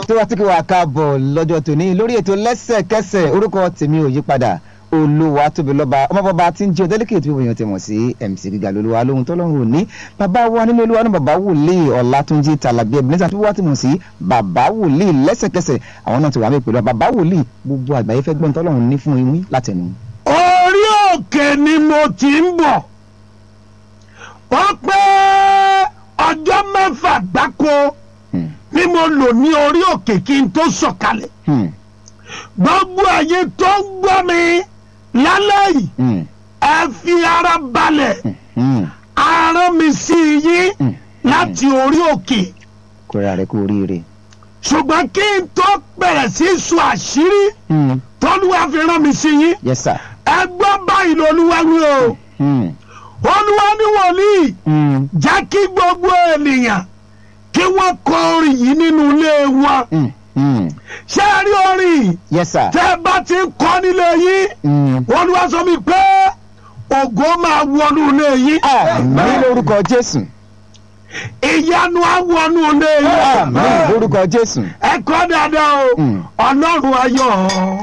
tó wá tí kí wàá káàbọ̀ lọ́jọ́ tòní lórí ètò lẹ́sẹ̀kẹsẹ̀ orúkọ tèmi ò yí padà olúwa tóbi lọ́ba ọmọbọba tí ń jẹ́ ọdẹ́lẹ́kẹ̀ tí wọ́n ti mọ̀ sí mc gíga lolúwa lóhun tọ́lọ́run òní bàbá wa nínú olúwa ní bàbá wòlíì ọ̀làtúnjì tàlàbí ebenezer tí wọ́n ti mọ̀ sí bàbá wòlíì lẹ́sẹ̀kẹsẹ̀ àwọn náà ti wà mí pẹ̀lú bàbá wòlíì gbogbo àgbáyé fẹ́ gbọ́n tọ́lọ́run ní fún yín látẹnu. orí òkè ni mo ti ń bọ̀ ó pé ọjọ́ mẹ́fà gbáko Hmm. ni mo lò ní orí òkè kí n tó sọ̀kalẹ̀ Hmm. gbogbo ẹ̀yin tó ń gbọ́ mi lálẹ́ yìí Hmm. ẹ fi ara balẹ̀ Hmm. ara mi sí yín Hmm. láti orí òkè kóra rẹ kú oríire. ṣùgbọ́n kí n tó bẹ̀rẹ̀ sí í sọ àṣírí Hmm. tọ́lúwa fi rán mi sí yín yes sir. ẹ gbọ́ báyìí lolúwa wí o Hmm. olúwa ní wòlíì Hmm. jẹ́ kí gbogbo ènìyàn kí wọ́n kọ orin yìí nínú ilé wọn Hmm. Hmm. ṣé ẹ rí orin yìí yes sir. tẹ́ ẹ bá ti ń kọ́ nílé yín Hmm. olúwa sọ mi pé ògo máa wọnú ilé yín àmín lórúkọ jésù. ìyanu á wọnú ilé yín àmín lórúkọ jésù. ẹ kọ́ dáadáa o Mm. ọlọ́run ayọ̀